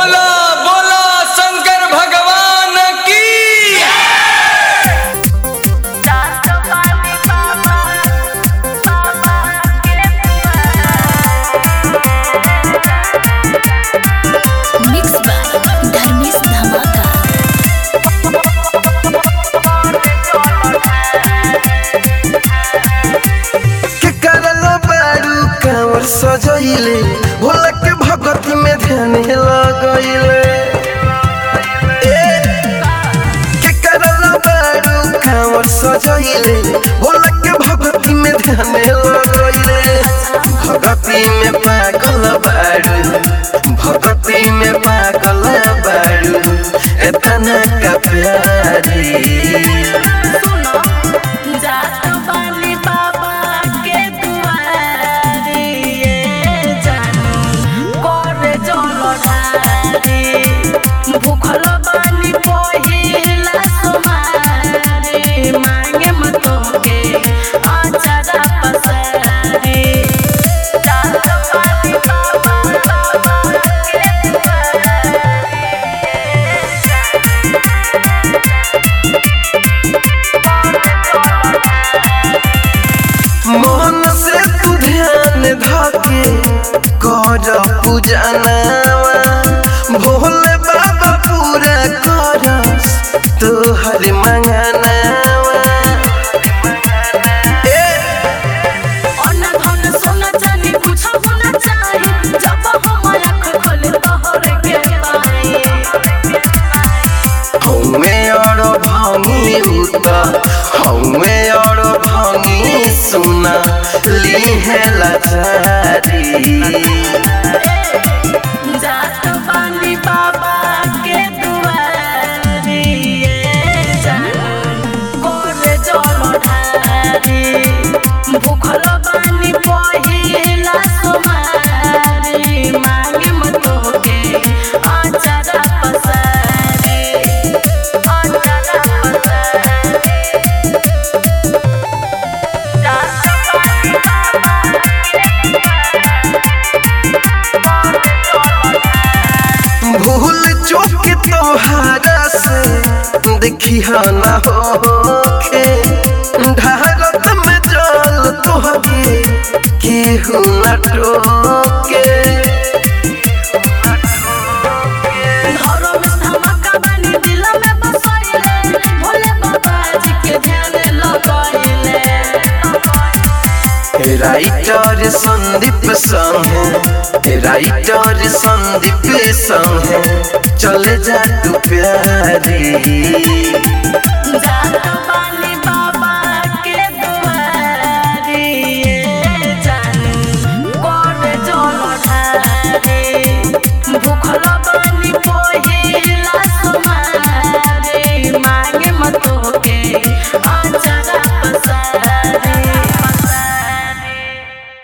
बोला बोला शंकर भगवान की मिक्स बाय धर्मेश धमाका के करल बारू कांवर सजैले भोला के भगती में ध्यान लगैले ए, के करल बारू कांवर सजैले भोला के भगती में ध्यान लगैले भगती में पागल बारू भगती में पागल बारू एतना का प्यारी भूखल बानी पहिला सोमारी मांगे मत के आचारा पसारी जात पानी बाबा बाबा के मन से तू ध्यान धके कर पूजनावा भोले बाबा पूरा करस तोहर मंगनावा ए, अन्न धन सोना चांदी कुछ होना चाही जब हम आँख खोले तोहर के पाई हमें और भांगी उता हमें और भांगी सुना ली है लाचारी जात बानी बाबा के दुआरी ये जान गोरे जल ढारी भूखल बानी पहिला सोमारी मांगे मत के आचारा पसारी आचारा पसारी जात बानी भूल चूक तोहारा से देखी ना होखे ढारत में जल तोहके केहू न टोके घरों में धमाका बानी दिल में बसैले भोले बाबा जी के ध्यान लगैले राइटर संदीप संगे राइटर संदीप संगे चले जा तू प्यारी जात बानी